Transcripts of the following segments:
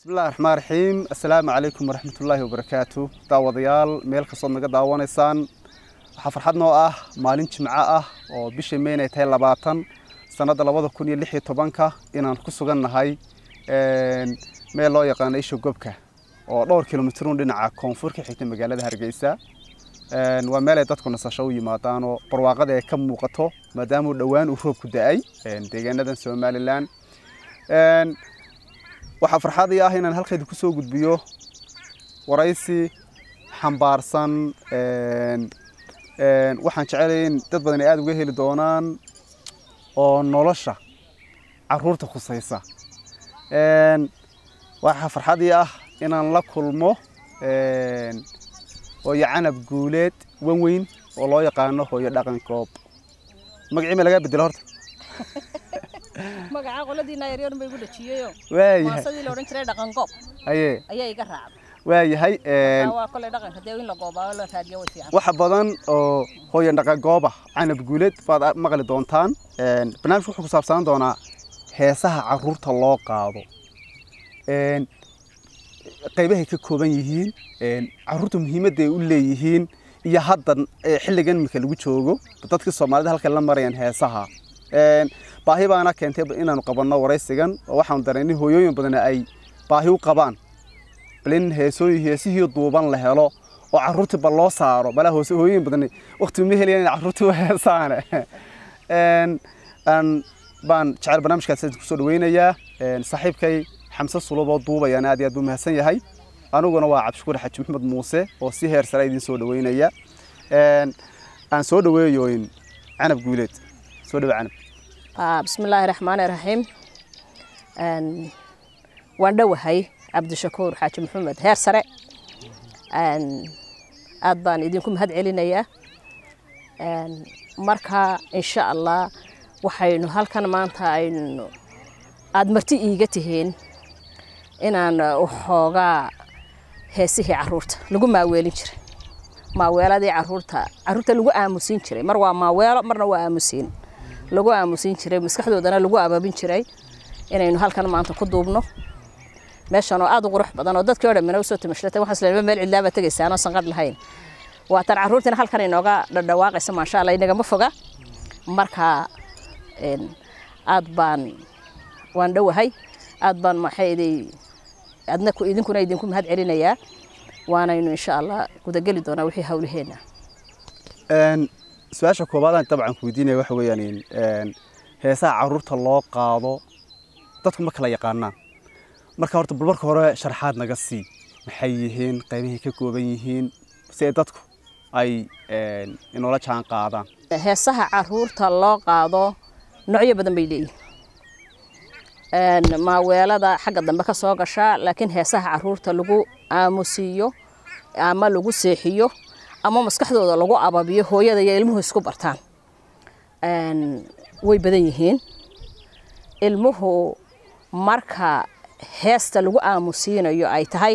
bismillahi raxmaan raxiim assalaamu calaykum waraxmatullaahi wabarakaatu daawadayaal meel kastood naga daawanaysaan waxaa farxad noo ah maalin jimco ah oo bisha meyn ay tahay labaatan sannadda labada kun iyo lix iyo tobanka inaan ku sugan nahay meel loo yaqaano isha gobka oo dhowr kilomitrun dhinaca koonfur ka xigta magaalada hargeysa waa meel ay dadku nasasho u yimaadaan oo barwaaqada ay ka muuqato maadaama uu dhowaan uu roobku da-ay deegaanadan somalilan waxaa farxadii ah inaan halkayda kusoo gudbiyo waraysi xambaarsan waxaan jecelahay in dad badan ay aada uga heli doonaan oo nolosha caruurta khusaysa waxaa farxadii ah inaan la kulmo hooyo canab guuleed wan weyn oo loo yaqaano hooyo dhaqan goob magacii ma lagaa bedelo horta magaca qoladiina yaryar bay igu dhajiyeyo waayahay maasadii la odhan jiray dhaqan goob aye ayaa iga raacday waayahay waa kolay dhaqanka dee in la goobaayo la raadiyo way fiican waxa badan oo hooyo dhaqan gooba canab guuleed baad maqli doontaan barnaamijku wuxuu ku saabsanaan doonaa heesaha caruurta loo qaado qaybahay ka kooban yihiin caruurta muhiimadda ay u leeyihiin iyo hadda xilligan imika lagu joogo dadkii soomaalida halkan la marayaan heesaha baahi baana keentay inaanu qabanno waraysigan oo waxaanu dareennay hooyooyin badan ay baahi u qabaan bal in heesooyin heesihii duuban la helo oo caruurtii bal loo saaro balaa hoose hooyooyin badan waqti uma helayaan in caruurtii u heesaane baan jecel barnaamijkaas kusoo dhaweynayaa saaxiibkay xamse sulub oo duubayaan aad iyo aad buu mahadsan yahay aniguna waa cabdishukuur xaji maxamed muuse oo si heer sare idin soo dhaweynaya aan soo dhaweeyoyn canab guuleed soo dhawe canab bismillaahi raxmaani raxiim waan dhowahay cabdishakuur xaaji maxamed heer sare aad baan idinku mahad celinayaa marka insha allah waxaynu halkan maanta aynu aada marti iiga tihiin inaan waxoogaa heesihii caruurta lagu maaweelin jiray maaweeladii caruurta caruurta lagu aamusiin jiray mar waa maaweelo marna waa aamusiin lagu aamusiin jiray maskaxdoodana lagu abaabin jiray inaynu halkan maanta ku duubno meeshan oo aada u qurux badan oo dadkii o dhamina usoo timashlatay waxaan isleeyahay meel cidlaaba tegaysaan oo sanqadh lahayn waatan caruurtiina halkan inooga dhadhawaaqaysa maasha allah inagama foga marka aad baan waan dhowahay aad baan maxay iday adna idinkuna idinku mahad celinayaa waanaynu insha allah gudageli doonaa wixii hawlaheenna su-aasha koobaadaan dabcan ku weydiinaya waxa weeyaan heesaha caruurta loo qaado dadku ma kala yaqaanaan marka horta bal marka hore sharaxaad naga sii maxay yihiin qaybahay ka kooban yihiin si ay dadku ay inoola jaan qaadaan heesaha caruurta loo qaado noocyo badan bay leeyihin maaweelada xagga dambe ka soo gashaa laakiin heesaha caruurta lagu aamusiiyo ama lagu seexiyo ama maskaxdooda lagu ababiyo hooyada iyo ilmuhu isku bartaan way badan yihiin ilmuhu marka heesta lagu aamusiinayo ay tahay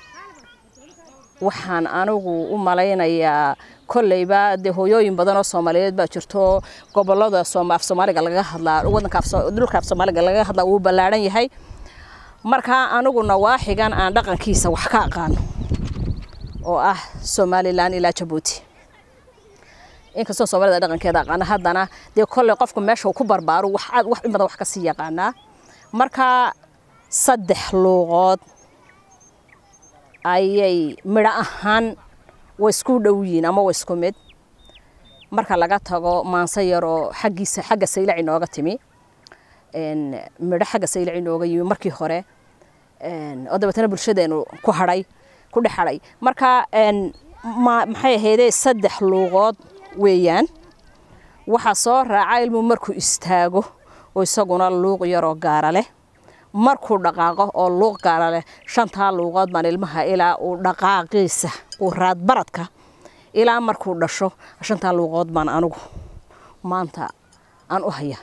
waxaan anigu u malaynayaa kolleyba dee hooyooyin badan oo soomaaliyeed baa jirto gobolada af soomaaliga lagaga hadlaa wadanka dhulka af soomaaliga lagaga hadlaa wuu ballaadhan yahay markaa aniguna waaxigan aan dhaqankiisa wax ka aqaano oo ah somalilan ilaa jabuuti inkastoo soomaalida dhaqankeeda aqaana haddana dee kolley qofku meesha uu ku barbaaro wax aad wax in badan wax ka sii yaqaanaa marka saddex luuqood ayay midho ahaan way isku dhow yihiin ama way isku mid marka laga tago maanse yar oo xaggiisa xagga saylac inooga timi midho xagga saylac inooga yimi markii hore oo dabeetana bulshadeenu ku hadhay ku dhex hadhay marka maxay ahaydee saddex luuqood weeyaan waxaa soo raaca ilmu markuu istaago oo isaguna luuq yaroo gaara leh markuu dhaqaaqo oo luuq gaara leh shantaa luuqood baan ilmaha ilaa uu dhaqaaqiisa uu raadbaradka ilaa markuu dhasho shantaa luuqood baan anigu maanta aan u haya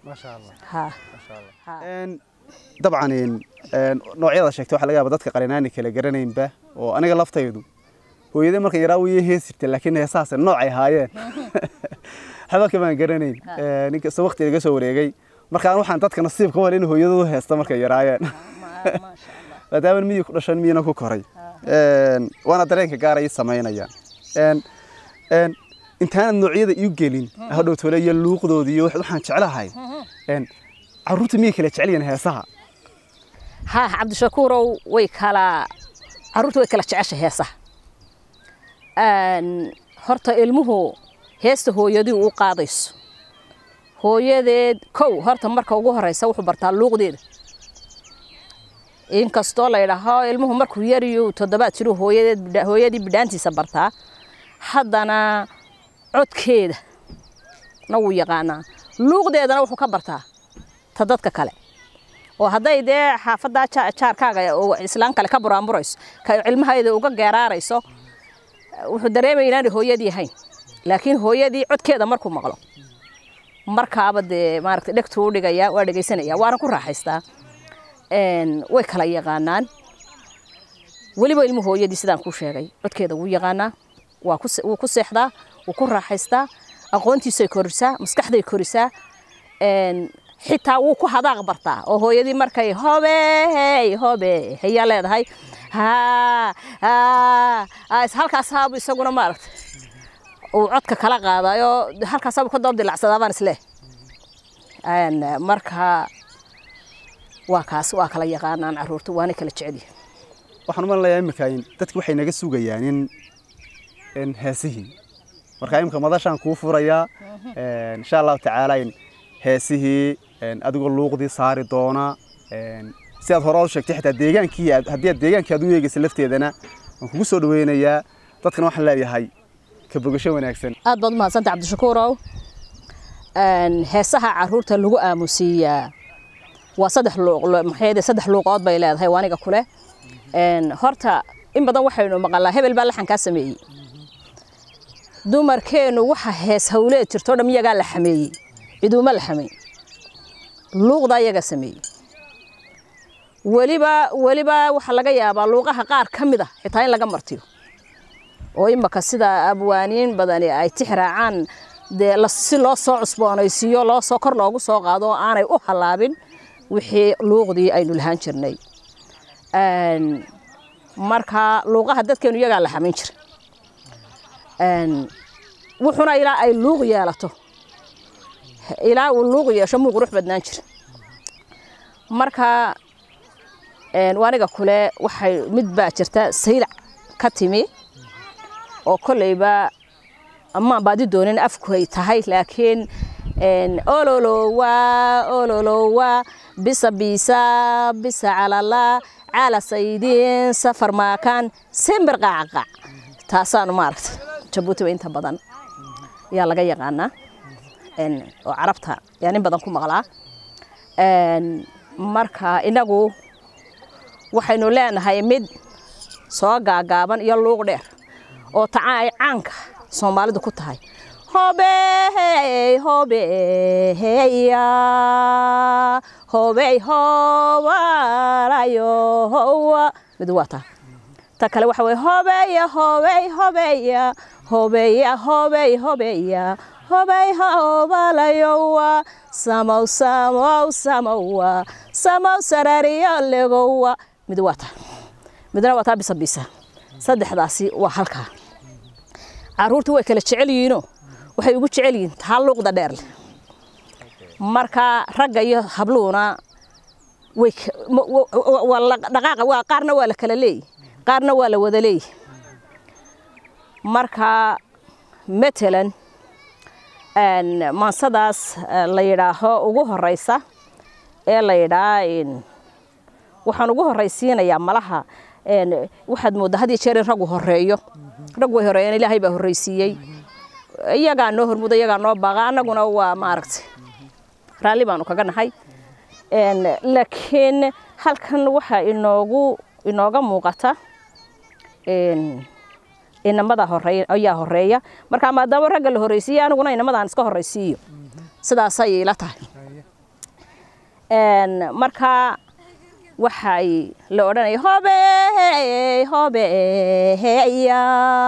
dabcan noocyada sheegtay waxaa laga yaaba dadka qarinaani kala garanaynba oo aniga laftaydu hooyadii markan yaraa wii hees jirtay laakiin heesahaas noocay ahaayeen habaka baan garanayn ninkasta waqti iga soo wareegay markaan waxaan dadka nasiibka wal in hooyadoodu heesta markay yaraayeen maadaama miyi ku dhashan miyina ku koray Een, waana dareenka gaara ii samaynayaan Een, een, intaanad noocyada iu gelin hadhow tole iyo luuqdooda iyo wax- waxaan jeclahay Een, carruurta miyay kala jecel yihiin heesaha haa cabdishakuurow way kala carruurta way kala jecesha heesaha Een, horta ilmuhu heesta hooyadii u qaadayso hooyadeed kow horta marka ugu horeysa wuxuu bartaa luuqdeeda inkastoo la yidhaaho ilmuhu markuu yariyo toddobaad jiro hooyadeed bidha- hooyadii bidhaantiisa bartaa haddana codkeeda na wuu yaqaanaa luuqdeedana wuxuu ka bartaa ta dadka kale oo hadday dee xaafaddaa ja- jaarkaaga oo islaan kale ka buraanburayso ka cilmahayda uga geeraarayso wuxuu dareemaya inaanay hooyadii ahayn laakiin hooyadii codkeeda markuu maqlo markaaba dee maaragtay dhegtuu u dhigaya waa dhegaysanaya waana ku raaxaystaa Een, way kala yaqaanaan weliba ilmu hooyadii sidaan kuu sheegay codkeeda wuu yaqaanaa waa ku se- wuu ku seexdaa wuu ku raaxaystaa aqoontiisay korisaa maskaxday korisaa Een, xitaa wuu ku hadaaq bartaa oo hooyadii markay hobey hobe hayaa leedahay haa haa haa, is- halkaas haabu isaguna maaragtay uu codka kala qaadayo halkaas haabu ka doob dilacsadaa baan isleh Een, marka waa kaas waa kala yaqaanaan carruurta waana kala jecel yihiin waxaan u malinayaa imika in dadki waxay naga sugayaan in in heesihii marka imika madashaan kuu furayaa Een, insha allahu tacaala in heesihii een, adigoo luuqdii saari doona een, si aad hore u sheegtay xitaa deegaankii aad- haddii aad deegaankii aad u eegaysa lafteedana waan kugu soo dhaweynayaa dadkana waxaan leeyahay ka bogasho wanaagsan aad baad umahadsanta cabdishakuurow Een, heesaha carruurta lagu aamusiiyaa waa saddex luuq lu- maxay ahayd, saddex luuqood bay leedahay waa aniga kule Een, horta in badan waxaynu maqalnaa hebel baa laxankaa sameeyey dumarkeennu waxa hees hawleed jirto dham iyagaa la xameeyey ciduuma la xameey luuqda iyaga sameeyey weliba weliba waxaa laga yaabaa luuqaha qaar ka mid ah xitaa in laga martiyo oo imaka sida abwaaniin badani ay tixraacaan dee la- si loo soo cusboonaysiiyo loo soo kor loogu soo qaado oo aanay u halaabin wixii luuqdii aynu lahaan jirnay Een, marka luuqaha dadkeenu iyagaa la xamayn jira Een, wuxuna ilaa ay luuq yeelato ilaa uu luuq yeesho muu qurux badnaan jira marka een, waa aniga kule waxay mid baa jirta saylac ka timi oo kolleyba amaan baadi doonin afku ay tahay laakiin een, ololowa ololowa bisa bisa bisa calala cala saydin safar maakan sembir qaacaqaac taasaanu maaragta jabuutiba inta badan ayaa laga yaqaanaa Een, oo carabta yaa nin badan ku maqlaa Een, marka inagu waxaynu leenahay mid soo gaagaaban iyo luuq dheer oo taca ay caanka soomaalidu ku tahay hobey hobeya hobey hobalayo howa mid waa taa ta kale waxa weye hobeya hobey hobeya hobeya hobey hobeya hobey hobalayowa samow samow samowa samow sarariyo legowa mid waa taa midna waa taa bisa bisa saddexdaasi waa halkaa carruurtu way kala jecel yihiinoo waxay ugu jecel yihiin taa luuqda dheer leh marka ragga iyo habluhuna way ka- ma- wa- wa- waa la- dhaqaaqa waa qaarna waa la kala leeyahy qaarna waa la wada leeyahy marka matalan een, maansadaas eh, la yidhaaho ugu horeysa ee la yidhaa een, waxaan ugu horeysiinayaa malaha een, waxaad mooddaa had iyo jeer in raggu horeeyo rag way horeeyeen ilaahay baa horreysiiyey iyagaa noo hormuda iyagaa noo baaqa annaguna waa maaragtay raalli baanu kaga nahay Een, laakiin halkan waxaa inoogu inooga muuqata een, inamada horeeya ayaa horeeya marka maadaama ragga la horreysiiyey aniguna inamadaan iska horreysiiyo sidaasay ila tahay Een, marka waxay la odhanaya hobey hobeya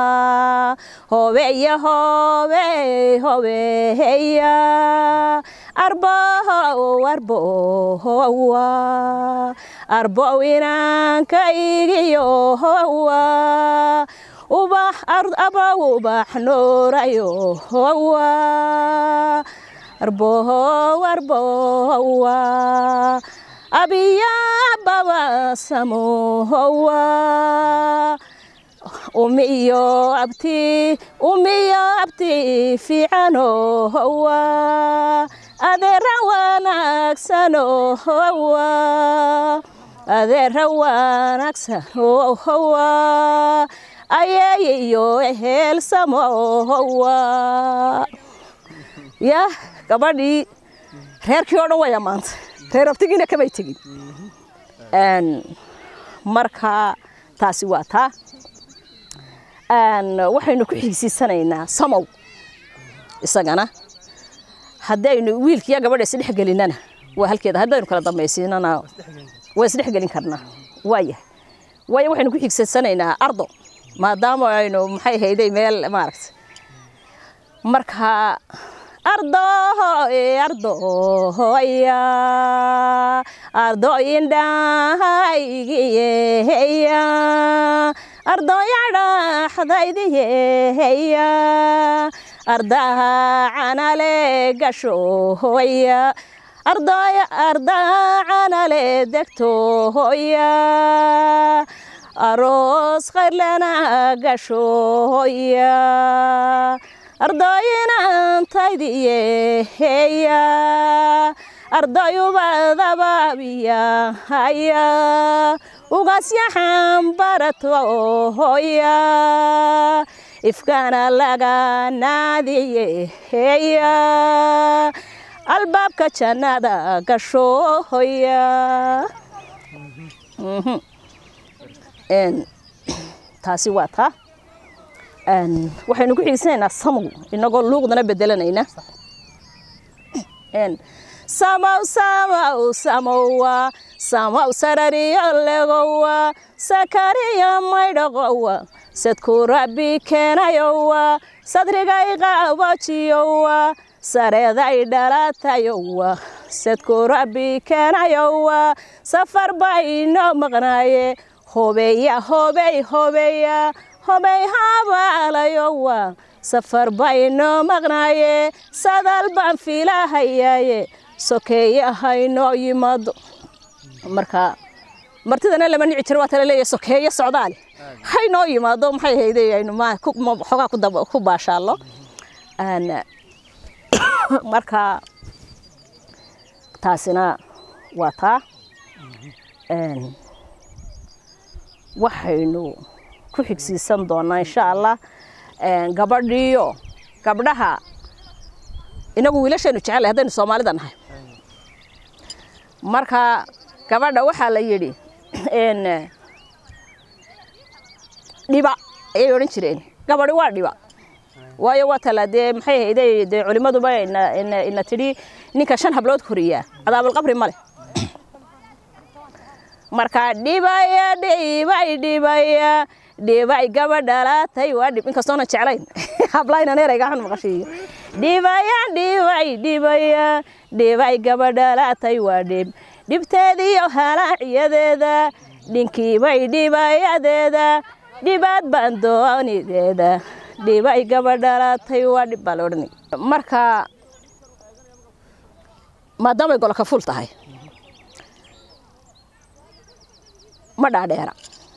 hobeya hobey hobeya arbow arbowa arbow inaankaygiyo howa ubax abow ubax noorayo howa arbow arbowa abiya babasamo howa umiyo abti umiyo abti fiicano howa adeera wanaagsano howa adeera wanaagsan howa ayeeyiyo eheelsamo howa ya gabadhii reerkii oo dhan way ammaantay reer abtigiina kamay tegin marka taasi waa taa waxaynu ku xigsiisanaynaa samow isagana haddaynu wiilkiiyo gabadha isdhex gelinana waa halkeeda haddaynu kala dambaysiinana waa isdhex gelin karnaa waayahay waayo waxaynu ku xigsiisanaynaa ardo maadaama aynu maxay hayday meel maaragta marka ardo ardoya ardo indhahaygiyeya ardoya dhaxdaydiyeya ardaha canale gashoya ardoya ardaha canale degtoya aroos khayrlana gashoya ardoyinantaydiyeya ardayubadababiya haya ugasyaxan baratohoya ifkana laga naadiyeya albaabka jannada gashohoya taasi waa taa waxaynu ku xigsanaynaa samow inagoo luuqdana bedelanayna samow samow samowa samow sarariyo legowa sakariyo maydhaqowa sadku rabbi keenayowa sadrigay qabojiyowa sareeday dhalatayowa sadku rabbi keenayowa safar bayno maqnaaye hobeya hobey hobeya hobey habaalayowa safar baynoo maqnaaye sadal baan fiilahayaaye sokeeye haynoo yimaado marka martidana lama nici jiro waa tala leeyahay sokeeye socdaale haynoo yimaado maxay hayday aynu xoogaa ku baashaallo marka taasina waa taa waxaynu ku xigsiisan doonaa insha allah gabadhiyo gabdhaha inagu wiilashaynu jecel haddaynu soomaalida nahay marka gabadha waxaa la yidhi dhiba ayay odhan jireen gabadhi waa dhiba waayo waa tala dee maxay hayday dee culimmaduba ina tidhi ninka shan hablood koriyaa cadaabulqabri male marka dhibaya dhibay dhibaya dhibay gabadhalaatay waa dhib inkastoona jeclayn hablayna neerayga xun maqashiiyo dhibaya dhibay dhibaya dhibay gabadhalaatay waa dhib dhibteediyo halaaciyadeeda dhinkiibay dhibayadeeda dhibaad baan doonideeda dhibay gabadhalaatay waa dhib baa la odhanay marka maadaamay goloka ful tahay ma dhaadheera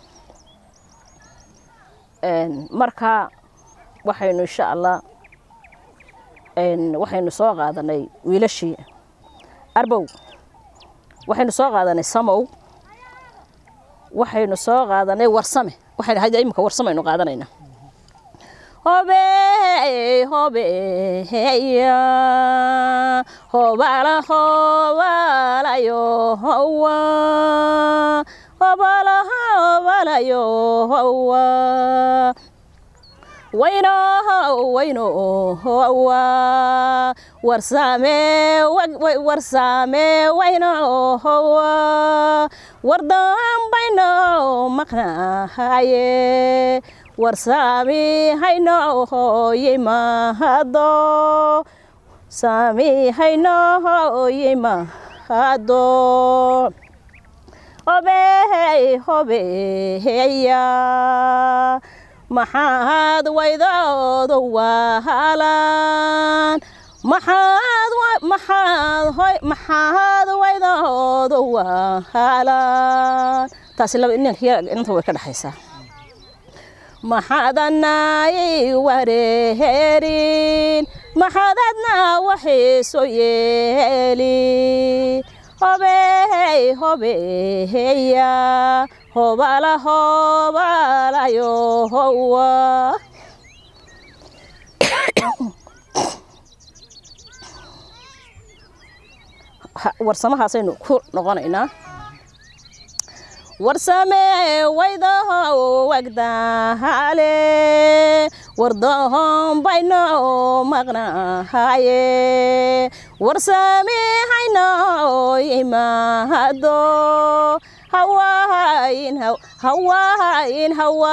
marka waxaynu insha allah waxaynu soo qaadanay wiilashii arbow waxaynu soo qaadanay samow waxaynu soo qaadanay warsame waxaynu hadda imika warsamaynu qaadanaynaa hobe hobeya hobala hobalayo howa hobala hobalayo howa wayno wayno howa warsame warsame wayno howa wardan bayno maqnahaye warsaami hayno hoye mahado saamiihaynohoyimahado hobey hobeya maxaad waydoodu wahalaan maxaad maxaad hoy maxaad waydoodu wahalaan taasi laba inanka inanta way ka dhexaysaa maxaadanaay wareherin maxaadadna waxiiso yeeli hobey hobeya hobala hobalayo howa warsamahaasaynu ku noqonaynaa warsame waydaho wagdahale wardohon bayno maqnahaye warsame hayno imahado hawain hawain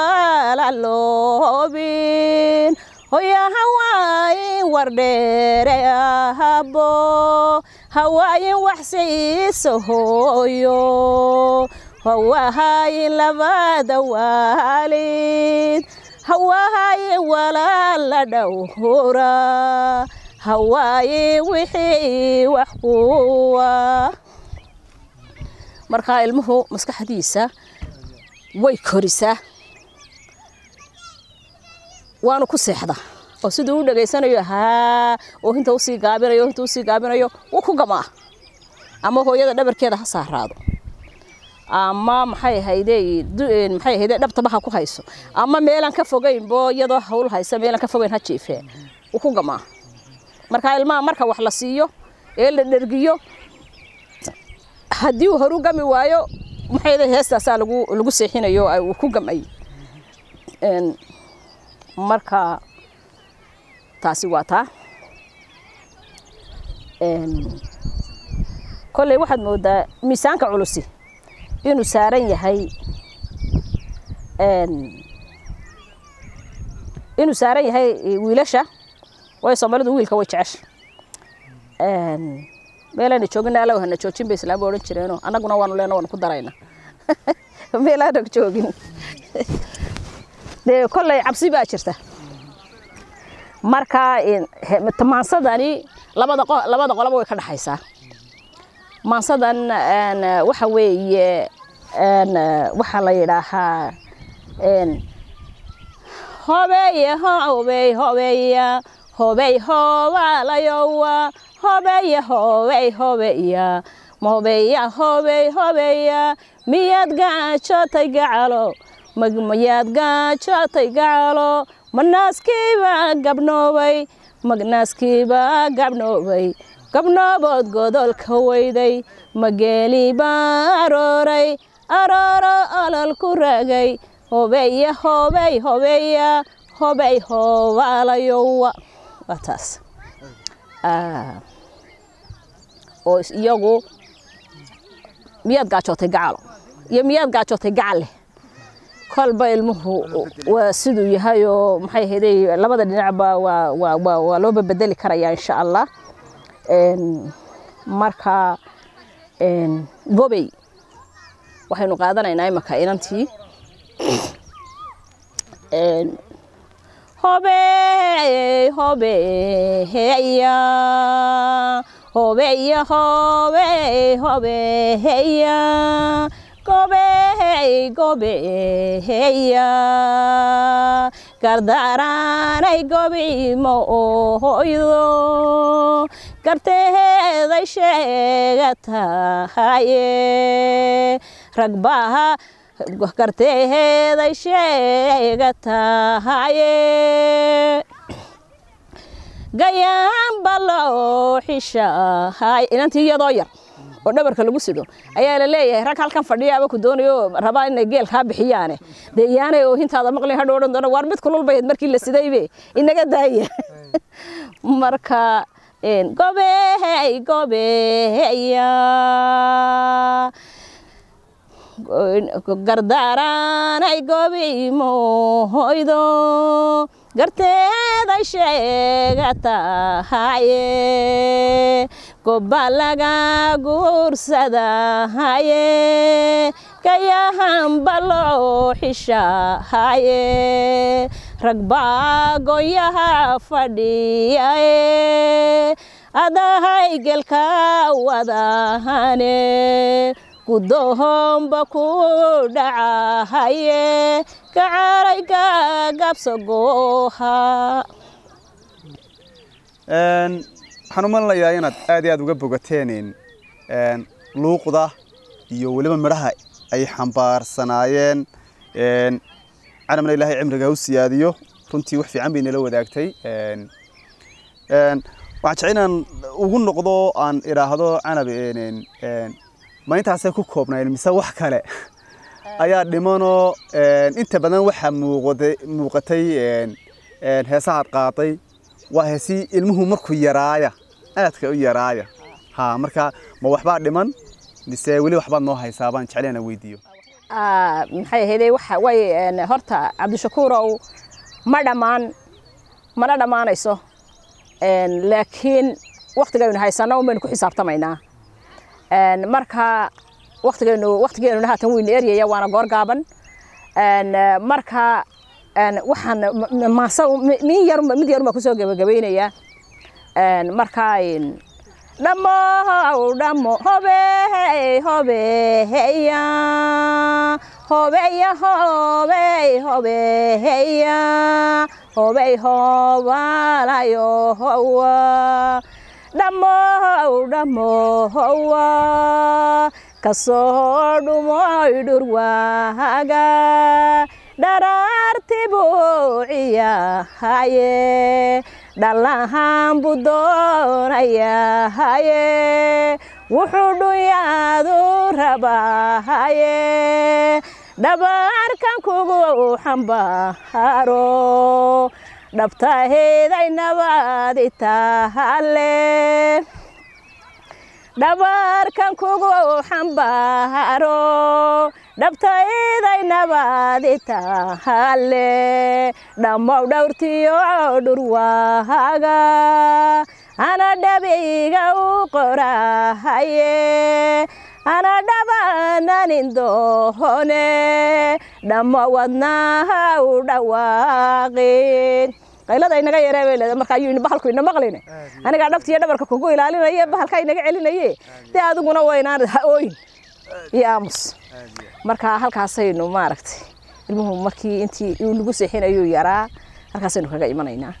hawalaloobin hoya hawain wardheere ahabo hawaayin waxsiiso hooyo hawaahayin labada waalid hawaahayin walaala dhowra hawaayin wixii wax kuwa markaa ilmuhu maskaxdiisa way korisaa waanu ku seexdaa oo siduu u dhegaysanayo haa oo hinta usii gaabinayo hinta usii gaabinayo wuu ku gamaa ama hooyada dhabarkeeda ha saaraado ama maxay ahayde maxay ahayde dhabtaba ha ku hayso ama meelaan ka fogeynbo iyadoo hawl haysa meelaan ka fogeyn ha jiifee wuu ku gamaa marka ilmaha marka wax la siiyo ee la dhergiyo haddii uu horu gami waayo maxay ahayde heestaasaa lagu lagu seexinayo uu ku gamay marka taasi waa taa kolley waxaad moodaa miisaanka culusi inuu saaran yahay inuu saaran yahay wiilasha waayo soomaalidu wiilka way jecesha meelayna joogina alla hana joojin bay islaamba odhan jireenoo annaguna waanu leena waanu ku darayna meelaana joogin dee kolley cabsi baa jirta marka maansadani labada labada qoloba way ka dhexaysaa maansadan waxa weeye waxaa la yidhaahaa hobeeye hobey hobeya hobey hobalayowa hobeye hobey hobeya hobeya hobey hobeya miyaad gaajotay gacalo miyaad gaajotay gacalo manaaskiiba gabnoobay magnaaskiiba gabnoobay gabnoobood godolka weyday mageeliba arooray arooro olol ku raagay hobeya hobey hobeya hobey hobaalayowa waa taas oo iyagu miyaad gaajootay gacalo iyo miyaad gaajootay gacalle kolba ilmuhu waa siduu yahay oo maxay ahayday labada dhinacba waa waa waa waa loo babedeli karayaa insha allah marka gobey waxaynu qaadanaynaa imaka inantii hobey hobeya hobeya hobey hobeya gobey gobeya gardaraanay gobimo hoydo garteeday sheega tahaye ragbaha garteeday sheega tahaye gayaanba loo xishahay inantii iyadoo yar oo dhabarka lagu sidho ayaa la leeyahay rag halkan fadhiyaaba ku doonayo rabaa inay geel kaa bixiyaane dee iyaanay oo hintaada maqlin hadho odhan doona waar mid kulul bayd markii la sidaybe inaga daaya marka gobey gobeya gardaaranay gobimo hoydo garteeda aday sheegatahaye gobba laga guursadahaye kayahanba loo xishahaye rag baa goyaha fadhiyaye adahay gelka wadahane gudohomba ku dhacahaye kacarayga gabsagoha waxaan u malinayaa inaad aad iyo aad uga bogateen luuqda iyo weliba midhaha ay xambaarsanaayeen canabna ilaahay cimriga ha u siyaadiyo runtii wax fiican bay nala wadaagtay waxaan jecel inaan ugu noqdo aan idhaahdo canab ma intaasay ku koobnayn mise wax kale ayaa dhimanoo inta badan waxaa muuqatay heesahaad qaaday waa heesii ilmuhu markuu yaraaya aadka u yaraaya ha marka ma waxbaa dhiman mise weli waxbaad noo haysaa baan jecel inaan weydiiyo maxay ahayde waxa way horta cabdishakuurow ma dhammaan mana dhammaanayso laakiin waktigaynu haysano un baynu ku xisaabtamaynaa marka waktigaynu waktigeenuna haatan weynu eryaya waana goor gaaban marka waxaan maasa min yar mid yarun baa kusoo gebagabaynayaa marka dhamow dhamo hobey hobeya hobeya hobey hobeya hobey hobalayo howa dhamow dhamohowa kasoo dhumoy dhurwaaga dharaarti buuciyahaye dhallahan buu doonayahaye wuxuu dhunyaadu rabahaye dhabaarkan kugu xambaaro dhabtaheeday nabadi tahale dhabaarkan kugu xambaaro dhabtayday nabadi tahale dhammow dhowrtiyo dhurwaaga ana dhabiga u qorahaye ana dhabananin dohone dhammo wadnaha u dhawaaqin qaylada inaga yaree bay leedahay marka ayuu bahalku ina maqline anigaa dhabtiyo dhabarka kugu ilaalinaye bahalka inaga celinaye dee adiguna waynaan ha ooyin iyo aamus marka halkaasaynu maaragtay ilmuhu markii intii uu nagu seexinayuu yaraa halkaasaynu kaga imanaynaa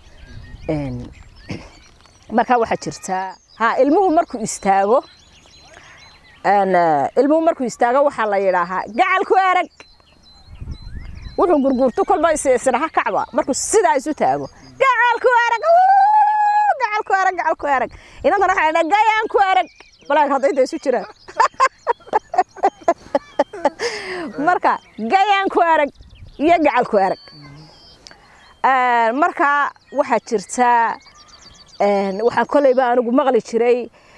marka waxaa jirtaa ha ilmuhu markuu istaago ilmuhu markuu istaago waxaa la yidhaahaa gacalku arag wuxuu gurguurto kolba isdhaha kacba markuu sidaa isu taago gacalku arag gacalku arag gacalku arag inantana waxaa dhaa gayaanku arag balaag hadday inta isu jiraan marka gayaanku arag iyo gacalku arag marka waxaa jirtaa waxaan kolleyba anigu maqli jiray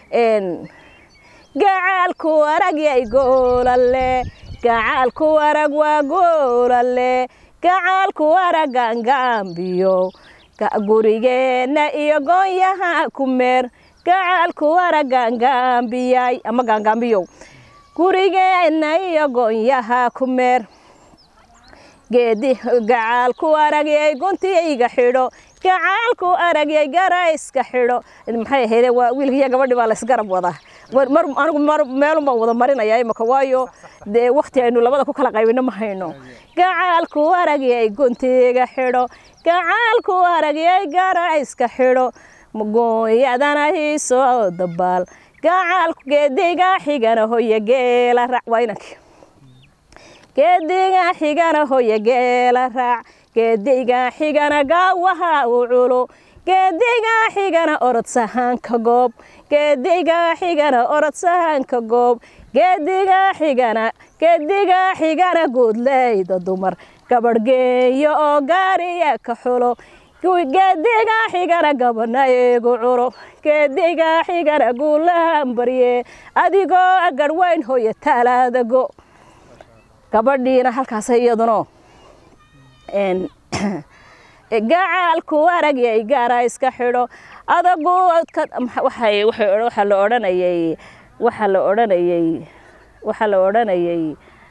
gacaalku arag yay goolale gacaalku arag waa goolale gacaalku arag gaangaambiyo gurigeenna iyo goonyaha ku meer gacaalku arag gaangaambiyay ama gaangaambiyow gurigeenna iyo goonyaha ku meer geedi gacaalku aragyay guntiyayga xidho gacaalku aragyay garayska xidho maxay ahayde waa wiilkiiyo gabadhii baa laysgarab wadaa mar anigu mar meelun baan wada marinaya imaka waayo dee wakti aynu labada ku kala qaybino ma hayno gacaalku aragyay guntiga xidho gacaalku aragyay garayska xidho gooyadana hiisoo dabaal gacaalku geediga xigana hoya geela raac waa inankii geediga xigana hoya geela raac geediga xigana gaawaha u culo geediga xigana orod sahaanka goob geediga xigana orod sahaanka goob geediga xigana geediga xigana guudleyda dumar gabadhgeeyo oo gaariya ka xulo geediga xigana gabadhna eegu culo geediga xigana guulahan barye adigoo garhweyn hoya taalaadago gabadhiina halkaas iyaduna gacaalku aragyay gaara iska xidho adaguudka waxay waxaa la odhanayay waxaa la odhanayay waxaa la odhanayay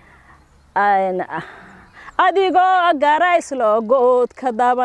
adigoo garayslo goodka daban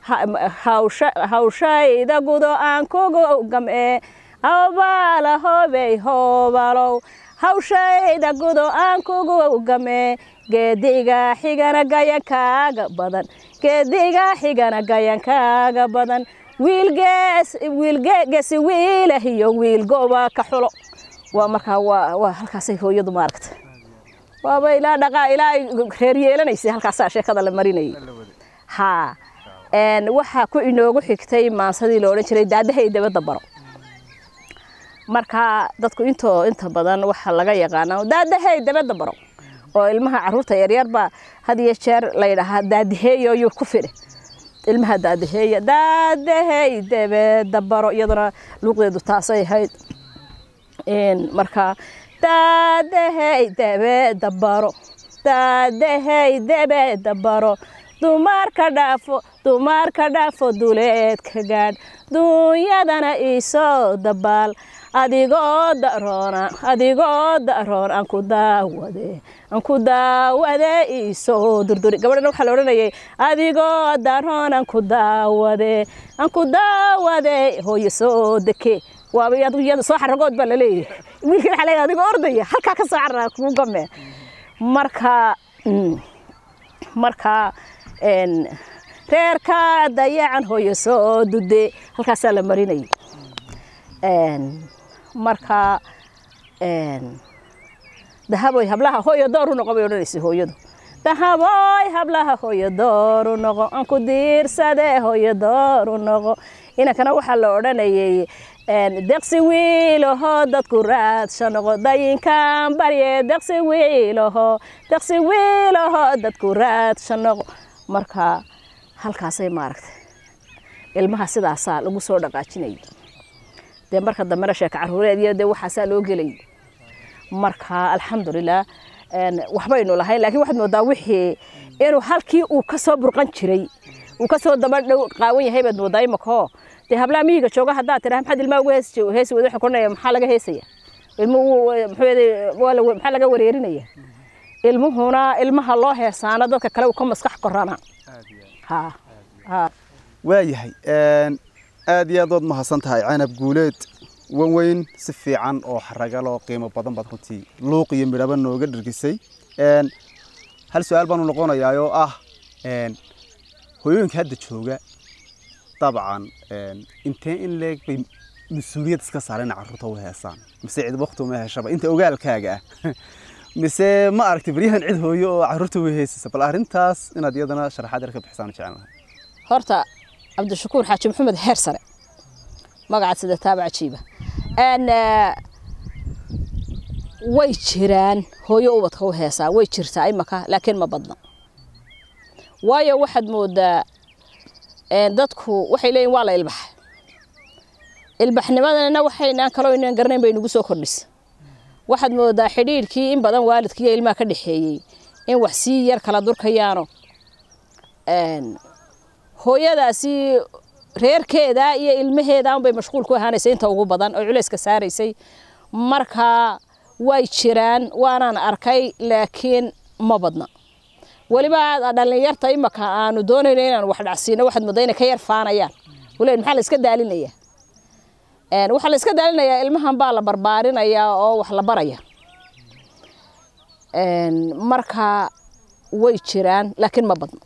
hawshayda gudo aan kugu gam'e hawbaala hoobey hoobalow hawshayda gudo aan kugu gam'e geediga xigana gayankaaga badan geediga xigana gayankaaga badan wiilgeesi wiilah iyo wiil gooba ka xulo waa markaa waa halkaasay hooyadu maaragta waaba ilaa dhaqaa ilaa ay reer yeelanaysay halkaasaa sheekada la marinayay haa waxaa ku inoogu xigtay maansadii la odhan jiray daadahay dabadda baro markaa dadku intoo inta badan waxaa laga yaqaanaa daadahay dabadda baro oo ilmaha caruurta yaryarbaa had iyo jeer layidhaahaa daadaheeyo yuu ku fidhe ilmaha daadaheeya daadahay dabadda baro iyaduna luuqdeedu taasay ahayd markaa daadahay dabadda baro daadahay dabadda baro dumarka dhaafo dumarka dhaafo duleedka gaadh duunyadana iisoo dabaal adigoo daroona adigoo daroon aan ku daawade aan ku daawade iisoo durduri gabadhana waxaa la odhanayay adigoo daroon aan ku daawade aan ku daawade hooyo soo deke waaba iyada soo xaragood baa laleeyahay wiilkii waxaa leeyahay adigoo ordaya halkaa ka soo carara kugu game marka marka reerka dayacan hooyo soo dude halkaasaa la marinayay marka dahaboy hablaha hooyo dooru noqo bay odhanaysay hooyadu dahaboy hablaha hooyo dooru noqo aan ku diirsade hooyo dooru noqo inankana waxaa la odhanayay deqsi wiilaho dadku raadsha noqo dayinkan barye deqsi wiilaho deqsi wiilaho dadku raadsha noqo marka halkaasay maaragtay ilmaha sidaasaa lagu soo dhaqaajinayay dee marka dambena sheeka caruureed iyo dee waxaasaa loo gelayay marka alxamdulilah waxbaynu lahayn laakiin waxaad moodaa wixii inuu halkii uu ka soo burqan jiray uu ka soo daba dhow qaawan yahay baad moodaa imakoo dee hablaha miyiga jooga haddaad tidhaha maxaad ilmaha uga heesi heesi wada waxay koranaya maxaa laga heesaya ilmuhu muxuu yeeday waa la maxaa laga wareerinaya ilmuhuna ilmaha loo heesaana dadka kale uu ka maskax korana ha ha waayahay aad iyo aad ood mahadsan tahay canab guuleed wan weyn si fiican oo xaragaloo qiimo badan baad runtii luuq iyo midhaba nooga dhergisay hal su-aal baanu noqonayaa oo ah hooyooyinka hadda jooga dabcan intee in leeg bay mas-uuliyad iska saareen carruurta u heesaan mise cid wakti uma heshaba inta ogaalkaaga ah mise ma aragtay baryahan cid hooyo oo carruurta u heesaysa bal arrintaas inaad iyadana sharaxaad yar ka bixisaan jecel lahay horta cabdishakuur xaaji maxamed heer sare magacaad sida taaba cajiiba way jiraan hooyo ubadka u heesaa way jirtaa imaka laakiin ma badna waayo waxaad moodaa dadku waxay leeyihin waa la ilbaxay ilbaxnimadana waxaynaan kaloo inaan garanayn bay nagu soo kordhisa waxaad moodaa xidhiidhkii in badan waalidkii iyo ilmaha ka dhexeeyey in wax sii yar kala durkayaano hooyadaasi reerkeeda iyo ilmaheeda unbay mashquul ku ahaanaysay inta ugu badan oo culayska saaraysay marka way jiraan waanaan arkay laakiin ma badna weliba dhallinyarta imaka aanu doonayno inaan wax dhacsiino waxaad moodaa inay ka yar faanayaan walahi maxaa la iska daalinaya waxaa la iska daalinayaa ilmahan baa la barbaarinayaa oo wax la baraya marka way jiraan laakiin ma badna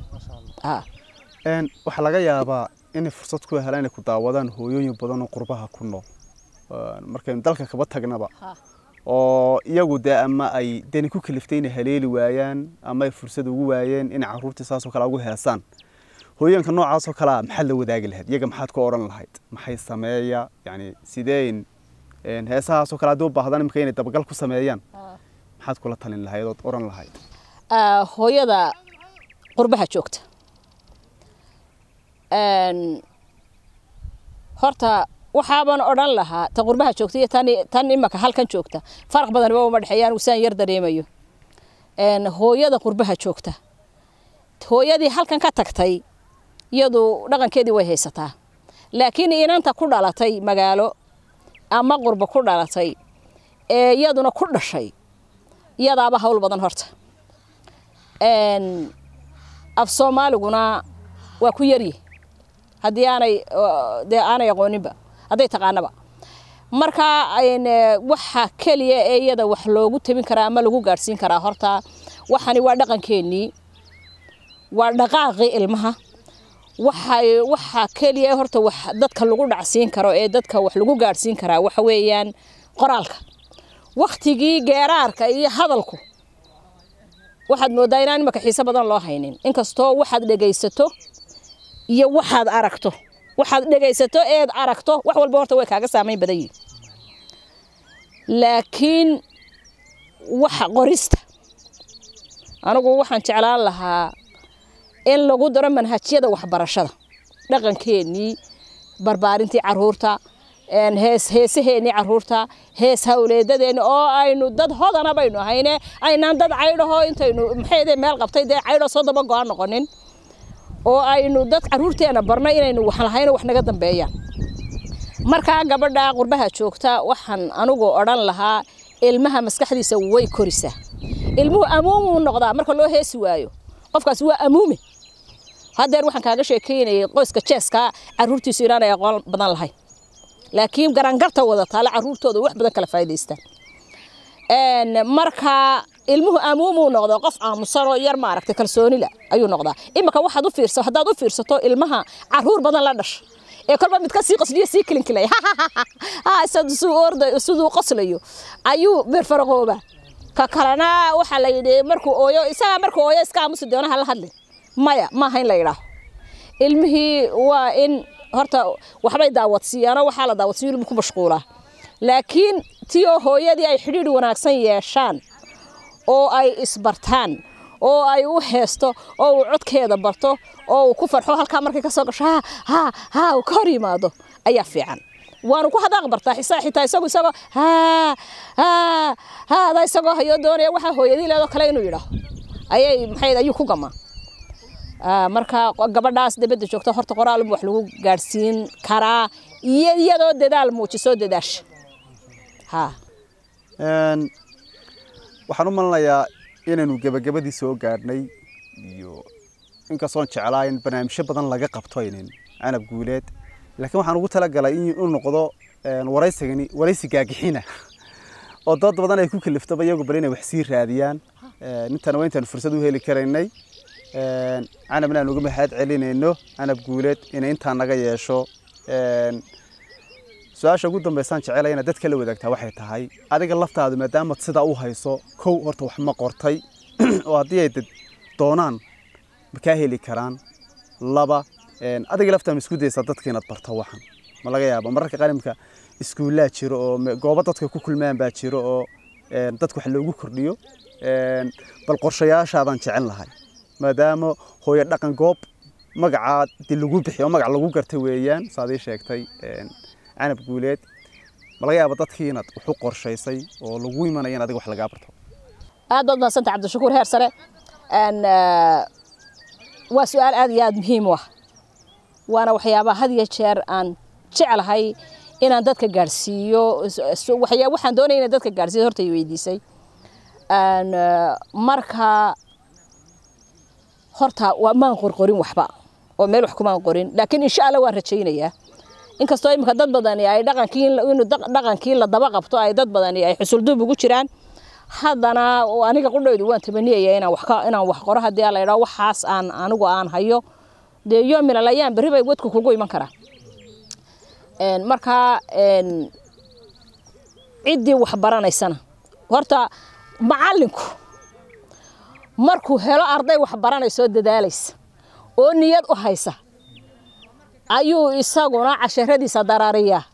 waxaa laga yaabaa inay fursad ku helaan inay ku daawadaan hooyooyin badan oo qurbaha ku nool markaynu dalka kaba tagnaba oo iyagu dee ama ay deni ku kaliftay inay haleeli waayaan ama ay fursad ugu waayeen inay carruurtii saasoo kale ugu heesaan hooyooyinka noocaasoo kalea maxaad la wadaagi lahayd iyaga maxaad ku odhan lahayd maxay sameeya yani sideen heesahaasoo kale haddii u baahdaan imika inay dabagal ku sameeyaan maxaad kula talin lahayd ood odhan lahayd hooyada qurbaha joogta horta waxaaban odhan lahaa ta qurbaha joogta iyo tan imaka halkan joogta faraq badanba uma dhexeeyaan saan yar dareemayo hooyada qurbaha joogta hooyadii halkan ka tagtay iyadu dhaqankeedii way haysataa laakiin inanta ku dhalatay magaalo ama qurba ku dhalatay ee iyaduna ku dhashay iyadaaba hawl badan horta af soomaaliguna waa ku yaryi haddii aanay dee aanay aqooninba hadday taqaanaba marka waxa keliya ee iyada wax loogu tabin karaa ama lagu gaadhsiin karaa horta waxani waa dhaqankeennii waa dhaqaaqii ilmaha waxay waxa keliya horta wax dadka lagu dhacsiin karo ee dadka wax lagu gaadhsiin karaa waxa weeyaan qoraalka waktigii geeraarka iyo hadalku waxaad moodaa inaan imaka xiise badan loo haynin inkastoo waxaad dhegaysato iyo waxaad aragto waxaad dhegaysato eed aragto wax walba horta way kaaga saamayn badan yihin laakiin waxa qorista anigu waxaan jeclaan lahaa in lagu daro manhajyada waxbarashada dhaqankeennii barbaarintii caruurta hees heesaheennii caruurta hees hawleedadeenni oo aynu dad hodana baynu ahayne aynaan dad caydhaho intaynu maxayde meel qabtay dee caydho soo daba go-aan noqonin oo aynu dad caruurteena barno inaynu wax lahayno wax naga dambeeyaan markaa gabadha qurbaha joogta waxaan anigu odhan lahaa ilmaha maskaxdiisa way korisaa ilmuhu amuumuu noqdaa marka loo heesi waayo qofkaas waa amuume hadeer waxaan kaaga sheekeynayay qoyska jeeska caruurtiisu inaanay aqoon badan lahayn laakiin garangarta wada taale caruurtooda wax badan kala faa'iidaystaan marka ilmuhu amuumuu noqdo qof aamusanoo yar maaragtay kalsoonila ayuu noqdaa imika waxaad u fiirsa haddaad u fiirsato ilmaha caruur badan la dhasha ee kolba mid ka sii qosliyo sii kilinkilay siduu qoslayo ayuu beerfaraqooba ka kalena waxaa la yidhi markuu ooyo isagaa markuu ooyo iska aamusi doona hala hadlin maya maaha in la yidhaaho ilmihii waa in horta waxbay daawadsiiyaano waxaa la daawadsiiyo ilmu ku mashquulaa laakiin tii oo hooyadii ay xidhiidh wanaagsan yeeshaan oo ay isbartaan oo ay u heesto oo uu codkeeda barto oo uu ku farxo halkaa markay ka soo gasho ha ha ha uu ka hor yimaado ayaa fiican waanu ku hadaaq bartaa xisaa xitaa isagu isagoo ha ha haada isagoo hayoo doonaya waxaa hooyadii leedoo kale inuu yidhaaho ayay maxay ayuu ku gamaa marka gabadhaas dibadda joogta horta qoraal wax lagu gaadhsiin karaa iyo iyadoo dadaal muujisoo dadaasha ha waxaan u malinayaa inaynu gebagabadii soo gaadhnay iyo inkastoon jeclaa in barnaamijyo badan laga qabto aynan canab guuleed laakiin waxaan ugu talagalay inuu noqdo waraysigani waraysi gaagixina oo dad badan ay ku kaliftaba iyagu bal inay wax sii raadiyaan intana waa intaanu fursad u heli karaynay canab inaan uga mahad celinayno canab guuleed inay intaa naga yeesho su-aasha ugu dambeysaan jecela inaad dadka la wadaagtaa waxay tahay adiga laftaadu maadaamaad sidaa u hayso kow horta wax ma qortay oo haddii ay dad doonaan ma kaa heli karaan laba adiga laftaa ma isku daysaa dadka inaad barto waxan ma laga yaaba mararka qalimka iskuullaa jiro oo goobo dadka ku kulmaan baa jiro oo dadka wax loogu kordhiyo bal qorshayaashaadaan jecel lahay maadaama hooyo dhaqan goob magacaa dee lagu bixiyo magac lagu garta weeyaan saad ii sheegtay canab guuleed ma laga yaaba dadkii inaad wax u qorshaysay oo lagu imanaya in adiga wax lagaa barto aad baad mahadsanta cabdishakuur heer sare waa su-aal aad iyo aad muhiim u ah waana waxyaabaha had iyo jeer aan jeclahay inaan dadka gaadhsiiyo waxaan doonaya inaan dadka gaadhsiiyo horta i weydiisay marka horta waa maan qorqorin waxba oo meel wax kumaan qorin laakiin insha alla waan rajaynayaa inkastoo imika dad badani ay dhaqankii inuu dhaqankii la daba qabto ay dad badani ay xusulduub ugu jiraan haddana aniga qudhaydu waan tamaniyaya inaan wax ka inaan wax qoro haddii la yidhaho waxaas aan anigu aan hayo dee yoomilal ayaan berri bay wadku kugu iman karaa marka ciddii wax baranaysana horta macallinku markuu helo arday wax baranaysoo dadaalaysa oo niyad u haysa ayuu isaguna casharadiisa darariyaa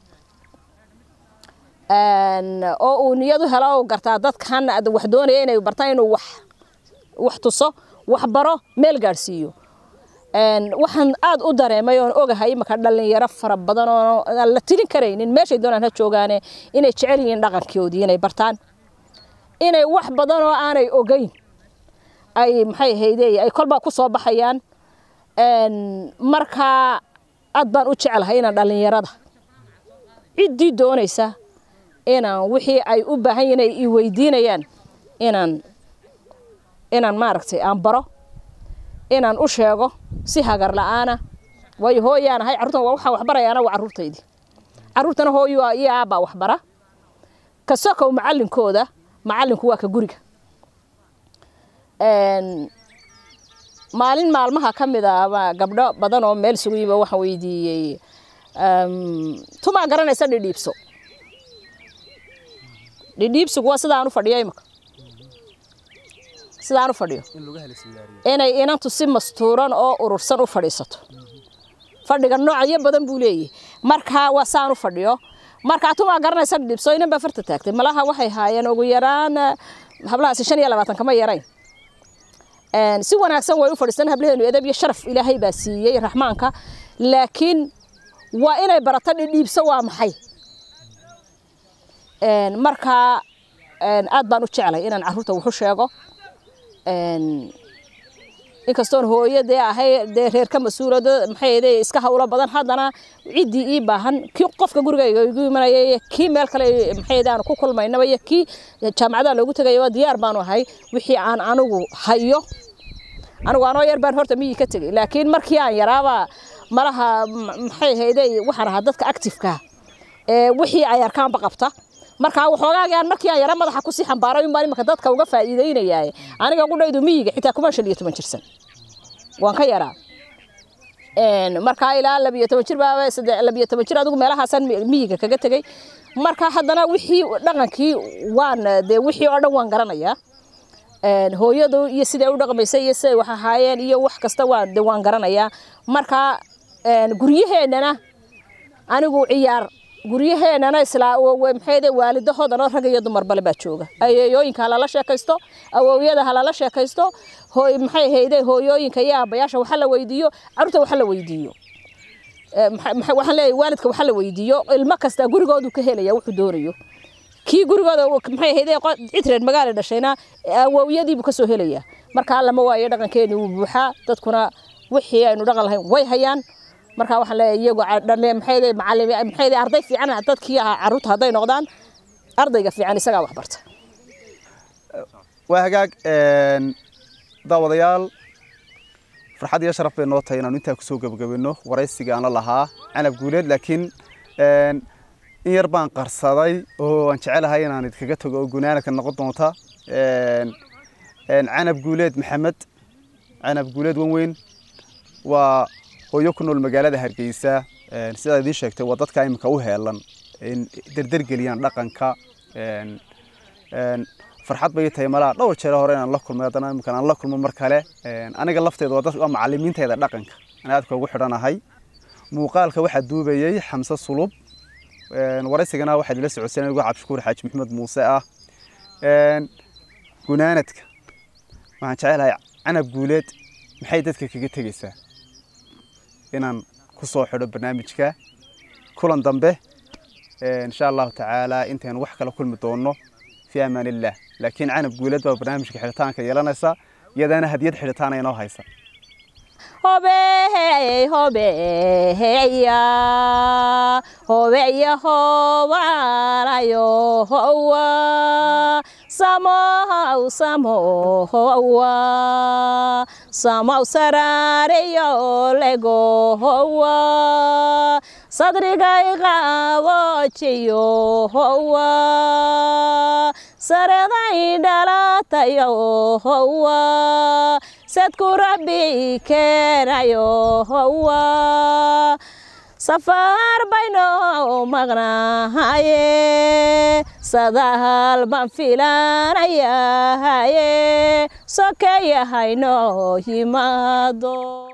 oo uu niyad u helo u gartaa dadkan wax doonaya inay bartaan inuu wax wax tuso wax baro meel gaadhsiiyo waxaan aad u dareemay oon ogahay imaka dhalinyaro fara badan oo aan la tilin karaynin meeshay doonaan ha joogaane inay jecel yihiin dhaqankoodii inay bartaan inay wax badan oo aanay ogeyn ay maxay ahayde ay kolbaa ku soo baxayaan markaa aad baan u jecelahay inaan dhallinyarada ciddii doonaysa inaan wixii ay u baahan yihin ay i weydiinayaan inaan inaan maaragtay aan baro inaan u sheego si hagar la'aana waayo hooyaan ahay carruurtan waa waxaan waxbarayaana waa carruurtaydii carruurtana hooyo iyo aabbaa waxbara ka sokow macallinkooda macallinku waa ka guriga maalin maalmaha ka mid a gabdho badan oo meel isugu yimi waxaan weydiiyey tumaa garanaysa dhidhiibso dhidhiibsigu waa sidaan u fadhiyo imika sidaan u fadhiyo inay inantu si mastuuran oo urursan u fadhiisato fadhiga noocyo badan buu leeyahay markaa waa saan u fadhiyo markaa tumaa garanaysa dhidhiibso inan baa farta taagtay malaha waxay haayeen ugu yaraan hablahaasi shan iyo labaatan kama yarayn si wanaagsan way u fadhiistaan hablaheenu edab iyo sharaf ilaahay baa siiyey raxmaanka laakiin waa inay barato dhidhiibso waa maxay markaa aad baan u jeclay inaan carruurta waxu sheego inkastoon hooyo dee ahay dee reerka mas-uulada maxay iska hawlo badan haddana ciddii ii baahan kii qofka gurigayga igu imanaya iyo kii meel kale maxay aan ku kulmaynaba iyo kii jaamacadaha loogu tegaya diyaar baanu ahay wixii aan anigu hayo anigu anoo yar baan horta miyii ka tegay laakiin markii aan yaraaba malaha maxay hayde waxaan ahaa dadka actifeka ee wixii ay arkaanba qabta markaa waxoogaagaan markii aan yara madaxa kusii xambaaray unbaan imanka dadka uga faa'iideynayaaye aniga qudhaydu miyiga xitaa kumaan shan iyo toban jirsan waan ka yaraa markaa ilaa labiyo toban jir baa labiyo toban jir adigu meelahaasaan miyiga kaga tegey marka haddana wixii dhaqankii waan dee wixii oo dhan waan garanayaa hooyadu iyo siday u dhaqmaysay iyo siday wax ahaayeen iyo wax kasta waan de waan garanayaa marka guryaheennana anigu ciyaar guryaheennana islaa maxayde waalidahoodana rag iyo dumarba baa jooga ayeeyooyinka halala sheekaysto awowyada halala sheekaysto hooy maxay hayde hooyooyinka iyo aabbayaasha waxa la weydiiyo carruurta waxa la weydiiyo waxaan leeyahay waalidka waxa la weydiiyo ilmo kasta gurigoodu ka helaya wuxuu doonayo kii gurigooda maxay hayde cid reer magaala dhashayna awowyadiibuu ka soo helayaa markaa lama waayo dhaqankeeni wuu buuxaa dadkuna wixii aynu dhaqan lahayn way hayaan markaa waxaan leeyahay iyagu dhalle maxayde macallimi maxayde arday fiican dadkii ahaa carruurta hadday noqdaan ardayga fiican isagaa wax barta waa hagaag daawadayaal farxad iyo sharaf bay noo tahay inaanu intaa kusoo gebagabino waraysiga aan la lahaa canab guuleed laakiin in yar baan qarsaday oo aan jecelahay inaan idkaga tago oo gunaanadka noqon doonta canab guuleed maxamed canab guuleed wanweyn waa hooyo ku nool magaalada hargeysa sidaa idiin sheegtay waa dadka iminka u heelan in derdergeliyaan dhaqanka farxad bay tahay malaha dhowr jeer hore inaan la kulmay haddana iminkan aan la kulmo mar kale aniga lafteeda waa dad waa macallimiintayda dhaqanka aan aadka ugu xidhanahay muuqaalka waxaa duubayey xamse sulub waraysigana waxaa idila socodsiin anigu cabdishakuur xaaji maxamed muuse ah gunaanadka waxaan jecelahay canab guuleed maxay dadka kaga tegeysaa inaan ku soo xidho barnaamijka kulan dambe insha allahu tacaala intaynu wax kala kulmi doonno fi amaan illah laakiin canab guuleed baa barnaamijka xidhitaanka yeelanaysa iyadana hadiyad xidhitaana inoo haysa hobeey hobeeya hobeya hobalayo howa samow samowa samow sarareyo lego howa sadrigay qabojiyo howa saraday dhalatayo howa sadku rabbi keenayo howa safar bayno maqnahaye sadahal baan filanayahaye sokeeyahayno yimaado